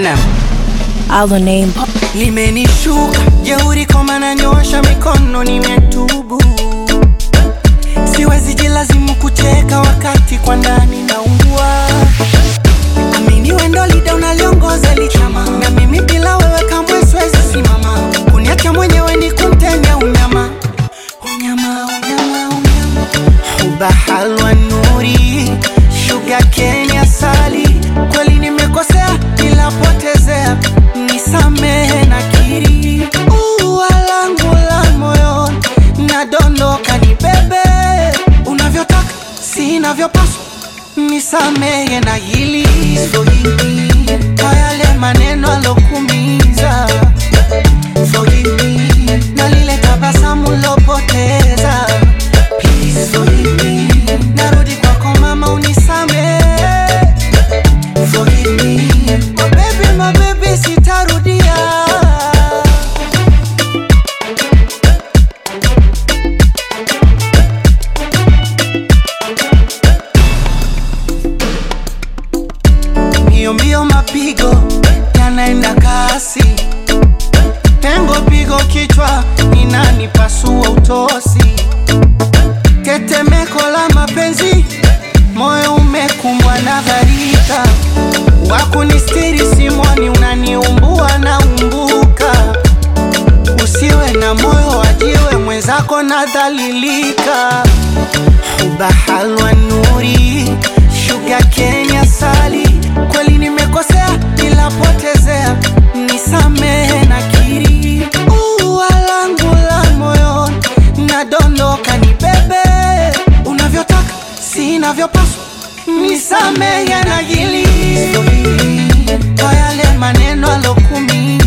Eminem. Our name. limenishuka jeuri koma nanyosha mikono nimetubu siwezi jilazimu kucheka wakati kwa ndani naungua amini wendo lida unaliongoza lichama na mimi bila wewe kamwe siwezi simama kuniacha mwenyewe ni kumtenya unyama unyama unyama unyama huba halwa nuri shuga kenya sali kweli nimekosea ila potezea nisamehe na kiri ua langu la moyo nadondoka ni bebe unavyotaka sinavyopaswa nisamehe na hili Forgive me kwa yale maneno alokumiza Forgive me na lile tabasamu lopoteza Please forgive me narudi kwako mama unisamehe Forgive me my baby, my baby sitarudia mbio mbio mapigo yanaenda kasi pengo pigo kichwa ninani pasua utosi tetemeko la mapenzi moyo umekumbwa na dharika wakunistiri simoni unaniumbua na umbuka usiwe na moyo wajiwe mwenzako nadhalilika huba halwa nuri shuga kenya sali kweli nimekosea ila potezea nisamehe na kiri ua langu la moyo nadondoka ni bebe unavyotaka sinavyopaswa nisamehe na hili kwa yale maneno alokumi